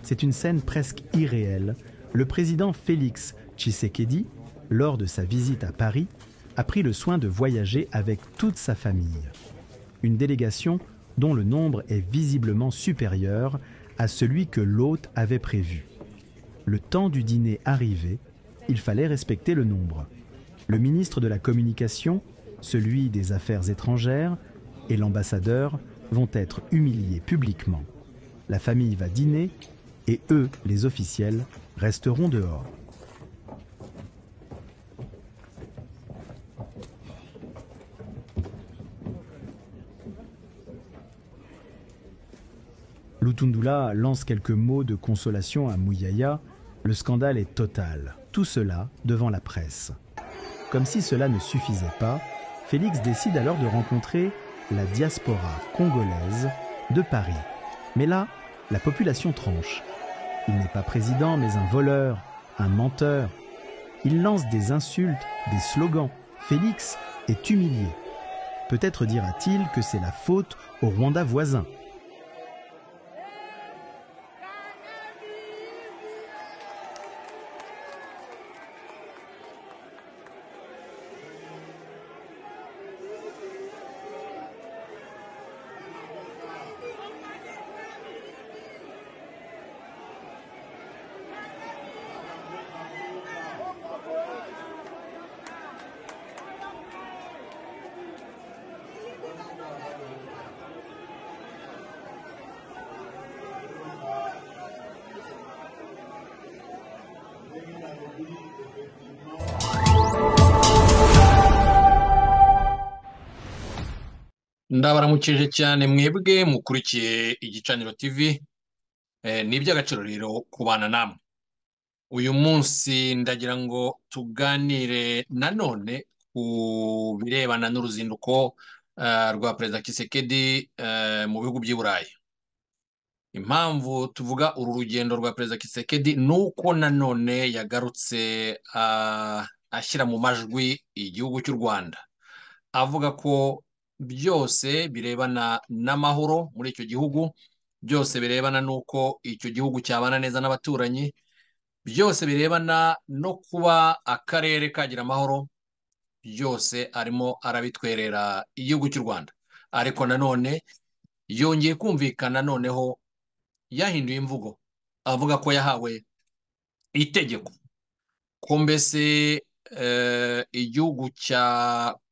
C'est une scène presque irréelle. Le président Félix Tshisekedi, lors de sa visite à Paris, a pris le soin de voyager avec toute sa famille. Une délégation dont le nombre est visiblement supérieur à celui que l'hôte avait prévu. Le temps du dîner arrivé, il fallait respecter le nombre. Le ministre de la Communication, celui des Affaires étrangères et l'ambassadeur vont être humiliés publiquement. La famille va dîner et eux, les officiels, resteront dehors. Lutundula lance quelques mots de consolation à Mouyaya. Le scandale est total. Tout cela devant la presse. Comme si cela ne suffisait pas, Félix décide alors de rencontrer la diaspora congolaise de Paris. Mais là, la population tranche. Il n'est pas président, mais un voleur, un menteur. Il lance des insultes, des slogans. Félix est humilié. Peut-être dira-t-il que c'est la faute au Rwanda voisin. ndabaramukije cyane mwebwe mukurikiye igicaniro tv ni iby'agaciro rero kubana namwe uyu munsi ndagira ngo tuganire nanone ku birebana n'uruzinduko rwa perezida kisekedi mu bihugu by'i burayi impamvu tuvuga uru rugendo rwa perezida kisekedi ni uko nanone yagarutse ashyira mu majwi igihugu cy'u rwanda avuga ko byose birebana n'amahoro muri icyo gihugu byose birebana n'uko icyo gihugu cyabana neza n'abaturanyi byose birebana no kuba akarere kagira amahoro byose arimo arabitwerera igihugu cy'u rwanda ariko nanone yongeye kumvikana noneho yahinduye imvugo avuga ko yahawe itegeko ko mbese igihugu cya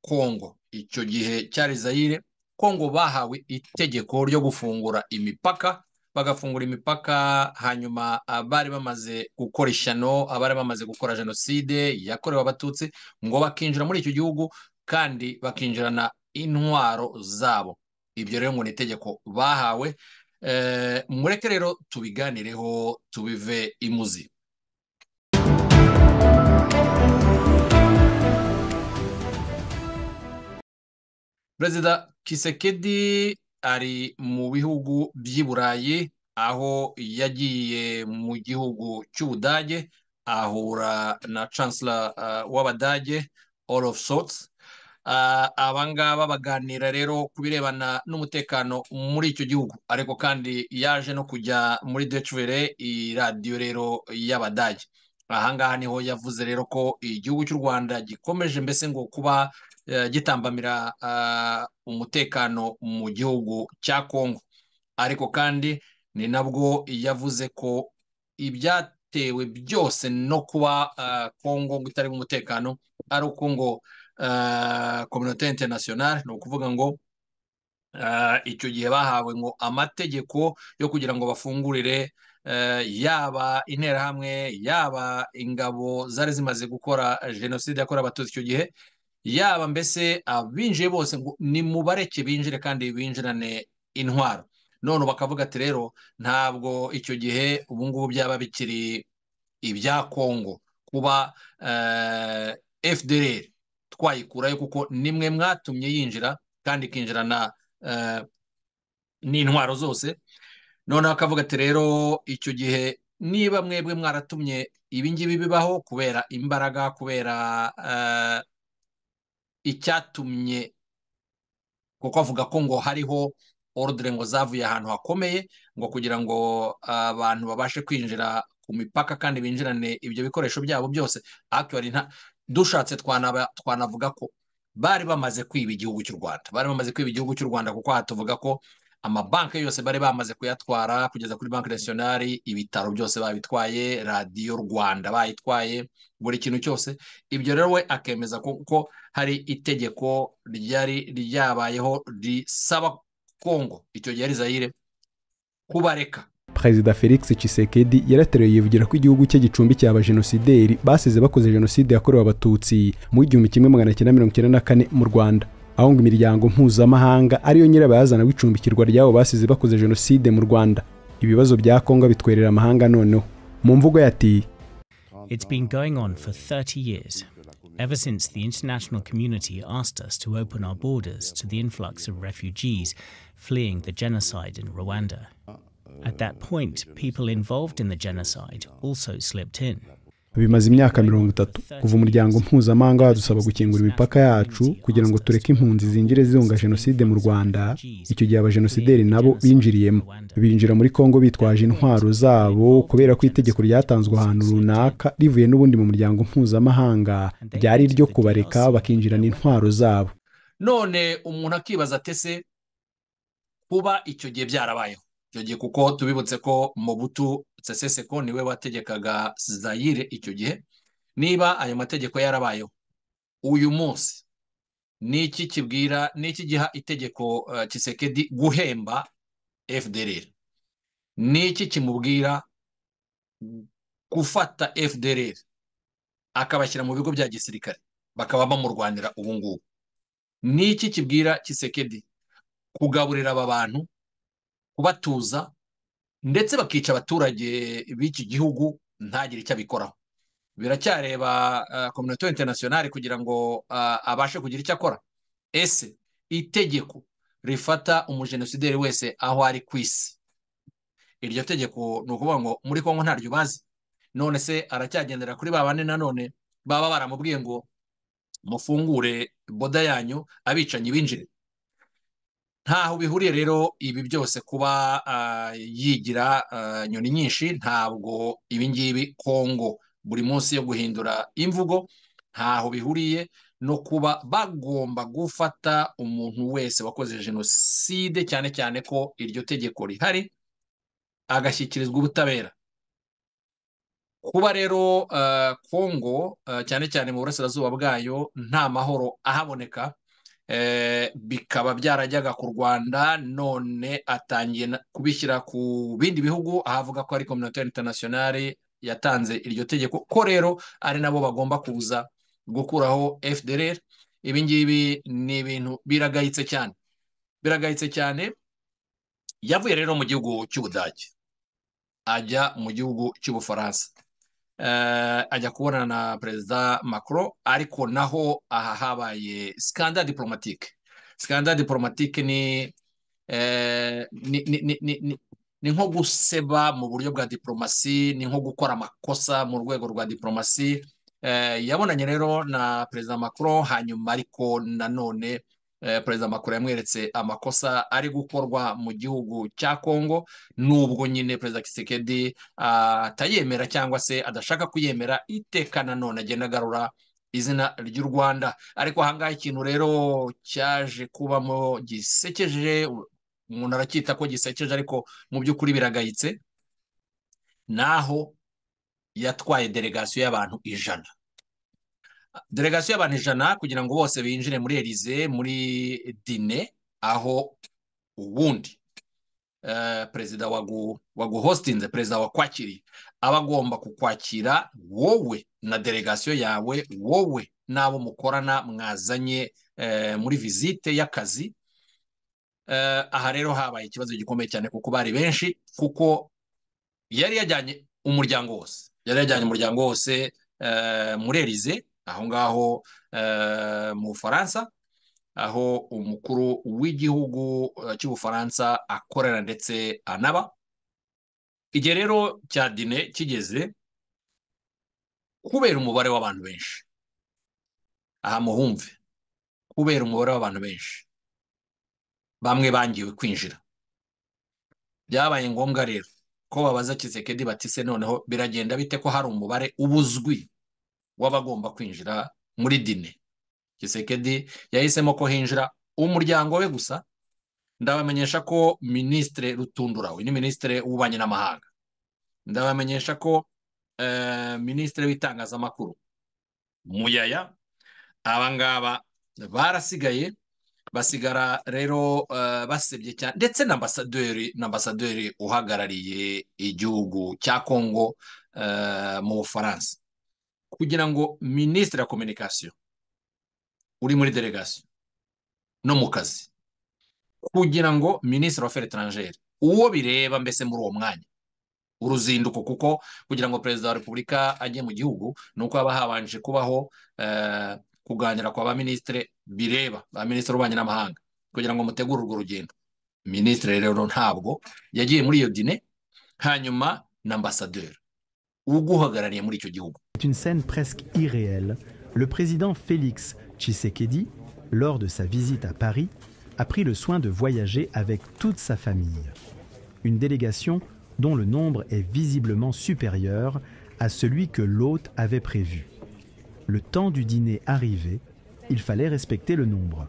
kongo icyo gihe cyari Zaire kongo bahawe itegeko ryo gufungura imipaka bagafungura imipaka hanyuma abari bamaze gukora ishyano abari bamaze gukora jenoside yakorewe abatutsi ngo bakinjira muri icyo gihugu kandi bakinjirana intwaro zabo ibyo rero ngo ni itegeko bahawe mureke rero tubiganireho tubive imuzi perezida kisekedi ari mu bihugu by'i burayi aho yagiye mu gihugu cy'ubudage ahura na chancellor w'abadage olof Scholz aba ngaba baganira rero ku birebana n'umutekano muri icyo gihugu ariko kandi yaje no kujya muri decibere iradiyo rero y'abadage aha ngaha niho yavuze rero ko igihugu cy'u rwanda gikomeje mbese ngo kuba gitambamira umutekano mu gihugu cya kongo ariko kandi ni nabwo yavuze ko ibyatewe byose no kuba kongo ngo itarimo umutekano ari uko ngo kominote interinasiyonari ni ukuvuga ngo icyo gihe bahawe ngo amategeko yo kugira ngo bafungurire yaba interahamwe yaba ingabo zari zimaze gukora jenoside yakorewe abatutsi icyo gihe yaba mbese abinjiye bose ngo ni mubareke binjire kandi binjirane intwaro none bakavuga ati rero ntabwo icyo gihe ubu ngubu byaba bikiri ibya kongo kuba fdr twayikurayo kuko nimwe mwatumye yinjira kandi ikinjirana n'intwaro zose none bakavuga ati rero icyo gihe niba mwebwe mwaratumye ibingibi bibaho kubera imbaraga kubera icyatumye kuko avuga ko ngo hariho orudire ngo zavuye ahantu hakomeye ngo kugira ngo abantu babashe kwinjira ku mipaka kandi binjirane ibyo bikoresho byabo byose akiwari nta dushatse twanavuga ko bari bamaze kwiba igihugu cy'u rwanda bari bamaze kwiba igihugu cy'u rwanda kuko aha tuvuga ko amabanki yose bari bamaze kuyatwara kugeza kuri banki nasiyonari ibitaro byose babitwaye radiyo rwanda bayitwaye buri kintu cyose ibyo rero we akemeza ko hari itegeko ryari ryabayeho risaba kongo icyo gihe ari zayire kubareka perezida felix Tshisekedi yarateruye yivugira ko igihugu cye gicumbikiye abajenosideri basize bakoze jenoside yakorewe abatutsi mu w'igihumbi kimwe magana cyenda mirongo icyenda na kane mu rwanda aho ngo imiryango mpuzamahanga ariyo nyirabayazana w'icumbikirwa ry'abo basize bakoze jenoside mu rwanda ibibazo bya kongo bitwerera amahanga noneho mu mvugo yati It's been going on for 30 years, ever since the international community asked us to open our borders to the influx of refugees fleeing the genocide in Rwanda. At that point, people involved in the genocide also slipped in. bimaze imyaka mirongo itatu kuva umuryango mpuzamahanga wadusaba gukingura imipaka yacu kugira ngo tureke impunzi zinjire zihunga jenoside mu rwanda icyo gihe abajenosideri nabo binjiriyemo binjira muri kongo bitwaje intwaro zabo kubera ko itegeko ryatanzwe ahantu runaka rivuye n'ubundi mu muryango mpuzamahanga ryari iryo kubareka bakinjirana intwaro zabo none umuntu akibaza atese kuba icyo gihe byarabayeho icyo gihe kuko tubibutse ko Mobutu Seseseko niwe wategekaga zayire icyo gihe niba ayo mategeko yarabayeho uyu munsi niki kibwira niki giha itegeko kisekedi guhemba FDR niki kimubwira gufata FDR akabashyira mu bigo bya gisirikare bakaba bamurwanira ubu ngubu niki kibwira kisekedi kugaburira aba bantu kubatuza ndetse bakica abaturage b'iki gihugu ntagire icyo abikoraho biracyareba kominoto interinasiyonari kugira ngo abashe kugira icyo akora ese itegeko rifata umujenosideri wese aho ari ku isi iryo tegeko ni ukuvuga ngo muri kongo ntaryo bazi none se aracyagendera kuri ba bane nanone baba baramubwiye ngo mufungure boda yanyu abicanyi binjire ntaho bihuriye rero ibi byose kuba yigira inyoni nyinshi ntabwo ibingibi kongo buri munsi yo guhindura imvugo ntaho bihuriye no kuba bagomba gufata umuntu wese wakoze jenoside cyane cyane ko iryo tegeko rihari agashyikirizwa ubutabera kuba rero kongo cyane cyane mu burasirazuba bwayo nta mahoro ahaboneka bikaba byarajyaga ku rwanda none atangiye kubishyira ku bindi bihugu ahavuga ko ari kominote interinasiyonari yatanze iryo tegeko ko rero ari nabo bagomba kuza gukuraho fdr ibi ngibi ni ibintu biragayitse cyane biragayitse cyane yavuye rero mu gihugu cy'ubudage ajya mu gihugu cy'ubufaransa ajya kubonana na perezida macron ariko naho aha habaye sikanda diporomatike sikanda diporomatike ni ni nko guseba mu buryo bwa diporomasi ni nko gukora amakosa mu rwego rwa diporomasi yabonanye rero na perezida macron hanyuma ariko nanone perezida macron yamweretse amakosa ari gukorwa mu gihugu cya congo nubwo nyine perezida kisekedi atayemera cyangwa se adashaka kuyemera iteka nanone agenda agarura izina ry'u rwanda ariko ahangaha ikintu rero cyaje kubamo gisekeje umuntu aracyita ko gisekeje ariko mu by'ukuri biragayitse naho yatwaye delegasiyo y'abantu ijana delegasiyo y'abantu ijana kugira ngo bose binjire muri erize muri dine aho ubundi perezida waguhositinze perezida wakwakiriye aba agomba kukwakira wowe na delegasiyo yawe wowe n'abo mukorana mwazanye muri vizite y'akazi aha rero habaye ikibazo gikomeye cyane kuko bari benshi kuko yari yajyanye umuryango wose yari yajyanye umuryango wose muri erize aho ngaho mu bufaransa aho umukuru w'igihugu cy'ubufaransa akorera ndetse anaba igihe rero cya dine kigeze kubera umubare w'abantu benshi aha muhumve kubera umubare w'abantu benshi bamwe bangiwe kwinjira byabaye ngombwa rero ko babaza kisekedi batise noneho biragenda bite ko hari umubare uba uzwi w'abagomba kwinjira muri dine kisekedi yahisemo ko hinjira umuryango we gusa ndabamenyesha ko minisitiri rutundurawe ni minisitiri w'ububanyi n'amahanga ndabamenyesha ko minisitiri w'itangazamakuru muyaya aba ngaba barasigaye basigara rero basebye cyane ndetse n'ambasaderi uhagarariye igihugu cya kongo mu bufaransa kugira ngo minisitiri wa kominikasiyo uri muri delegasiyo no mu kazi kugira ngo minisitiri wa feri taranjeri uwo bireba mbese muri uwo mwanya uruzinduko kuko kugira ngo perezida wa repubulika ajye mu gihugu ni uko haba habanje kubaho kuganira kwa ba minisitiri bireba ba minisitiri w'ububanyi n'amahanga kugira ngo mutegure urwo rugendo minisitiri rero ntabwo yagiye muri iyo dine hanyuma na ambasaderi uguhagarariye muri icyo gihugu C'est une scène presque irréelle. Le président Félix Tshisekedi, lors de sa visite à Paris, a pris le soin de voyager avec toute sa famille. Une délégation dont le nombre est visiblement supérieur à celui que l'hôte avait prévu. Le temps du dîner arrivé, il fallait respecter le nombre.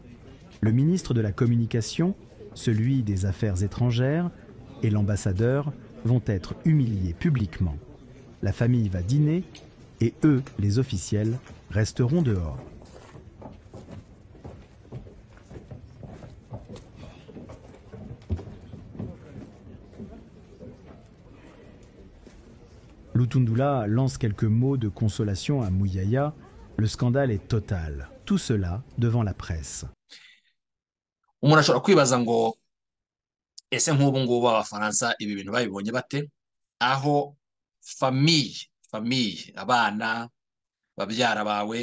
Le ministre de la Communication, celui des Affaires étrangères et l'ambassadeur vont être humiliés publiquement. La famille va dîner et eux, les officiels, resteront dehors. Lutundula lance quelques mots de consolation à Mouyaya, le scandale est total. Tout cela devant la presse. umuntu ashobora kwibaza ngo ese nk'ubu ngubu abafaransa ibi bintu babibonye bate aho famiye famiye abana babyara bawe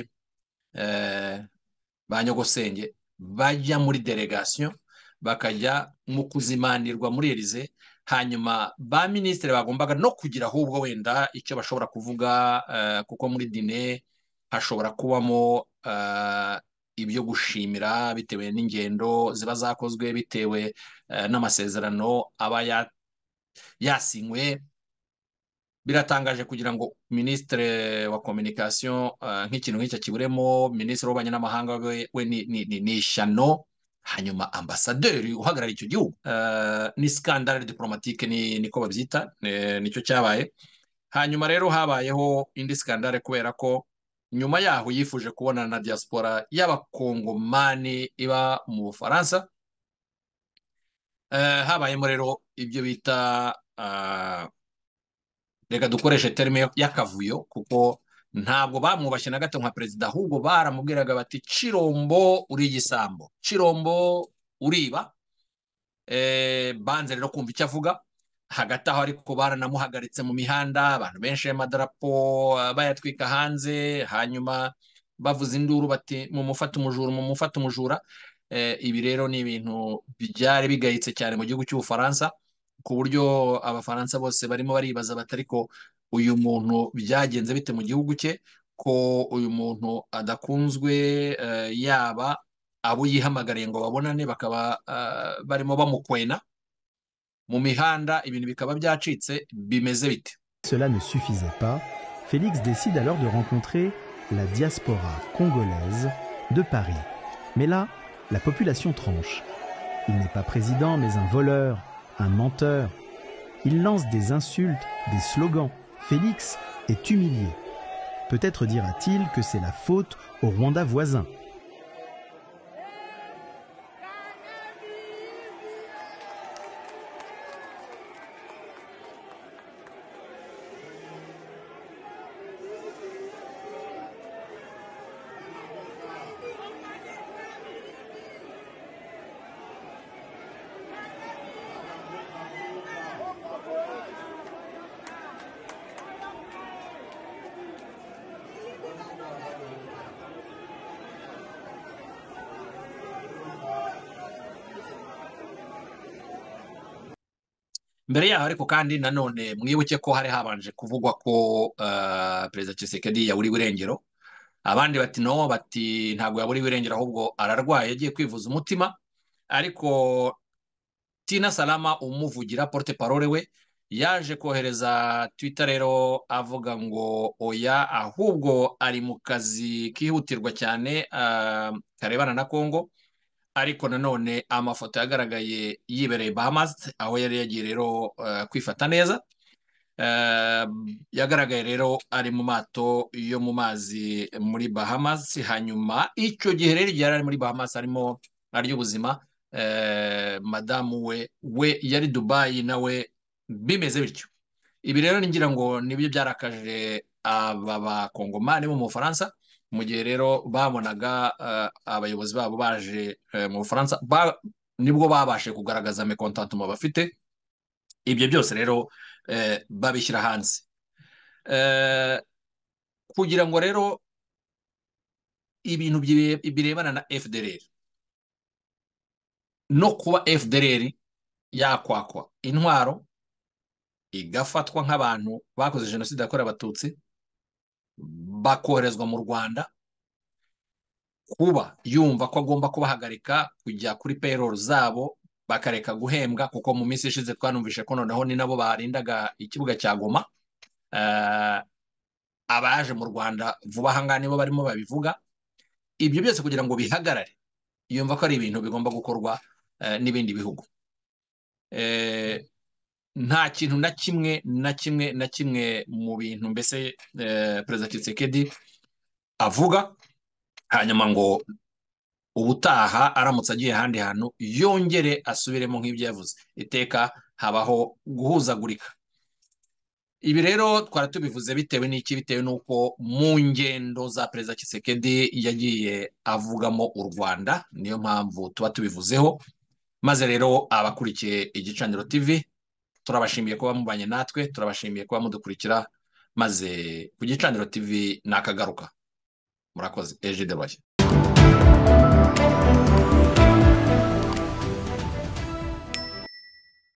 ba nyogosenge bajya muri delegasiyo bakajya mu kuzimanirwa muri erize hanyuma ba minisitiri bagombaga no kugira ahubwo wenda icyo bashobora kuvuga kuko muri dine hashobora kubamo ibyo gushimira bitewe n'ingendo ziba zakozwe bitewe n'amasezerano aba yasinywe biratangaje kugira ngo minisitiri wa kominikasiyo nk'ikintu nk'icyo kiburemo minisitiri w'ububanyi n'amahanga we ni ishyano hanyuma ambasaderi uhagarariye icyo gihugu ni sikandara diporomatike niko babyita nicyo cyabaye hanyuma rero habayeho indi sikandare kubera ko nyuma yaho yifuje kubona na diaspora y'abakongomani iba mu bufaransa habayemo rero ibyo bita reka dukoreshe terime y'akavuyo kuko ntabwo bamwubashye na gato nka perezida ahubwo baramubwiraga bati cirombo uri igisambo cirombo uriba banze rero kumva icyo avuga hagati aho ariko baranamuhagaritse mu mihanda abantu benshi y'amadarapo bayatwika hanze hanyuma bavuza induru bati mumufate umujura mumufate umujura ibi rero ni ibintu byari bigayitse cyane mu gihugu cy'ubufaransa ku buryo abafaransa bose barimo baribaza batari ko uyu muntu byagenze bite mu gihugu cye ko uyu muntu adakunzwe yaba abo yihamagariye ngo babonane bakaba barimo bamukwena mu mihanda ibintu bikaba byacitse bimeze bite Cela ne suffisait pas, Félix décide alors de rencontrer la diaspora congolaise de Paris. Mais là, la population tranche. Il n'est pas président, mais un voleur, un menteur. Il lance des insultes, des slogans. Félix est humilié. Peut-être dira-t-il que c'est la faute au Rwanda voisin. mbere yaho ariko kandi nanone mwibuke ko hari habanje kuvugwa ko perezida Tshisekedi yaburiwe irengero abandi bati no bati ntabwo yaburiwe irengero ahubwo ararwaye agiye kwivuza umutima ariko tina salama umuvugira porte parole we yaje kohereza twitter rero avuga ngo oya ahubwo ari mu kazi kihutirwa cyane karebana na congo ariko nanone amafoto yagaragaye yibereye bahamas aho yari yagiye rero kwifata neza yagaragaye rero ari mu mato yo mu mazi muri bahamas hanyuma icyo gihe rero igihe yari ari muri bahamas arimo arya ubuzima madamu we we yari dubayi nawe bimeze bityo ibi rero ngira ngo nibyo byarakaje aba bakongomani bo mu bufaransa mu gihe rero babonaga abayobozi babo baje mu bufaransa nibwo babashe kugaragaza mekontatuma bafite ibyo byose rero babishyira hanze kugira ngo rero ibintu birebana na fdr no kuba fdr yakwakwa intwaro igafatwa nk'abantu bakoze jenoside yakorewe abatutsi bakoherezwa mu rwanda kuba yumva ko agomba kubahagarika kujya kuri payroll zabo bakareka guhembwa kuko mu minsi ishize twanumvise ko noneho ni nabo barindaga ikibuga cya goma abaje mu rwanda vuba aha ngaha nibo barimo babivuga ibyo byose kugira ngo bihagarare yumva ko ari ibintu bigomba gukorwa n'ibindi bihugu nta kintu na kimwe na kimwe na kimwe mu bintu mbese perezida Tshisekedi avuga hanyuma ngo ubutaha aramutse agiye ahandi hantu yongere asubiremo nk'ibyo yavuze iteka habaho guhuzagurika ibi rero twari tubivuze bitewe n'iki bitewe n'uko mu ngendo za perezida Tshisekedi yagiye avugamo u rwanda niyo mpamvu tuba tubivuzeho maze rero abakurikiye igicaniro tivi turabashimiye kuba mubanye natwe turabashimiye kuba mudukurikira maze ku gicaniro tv ni akagaruka murakoze eje debaye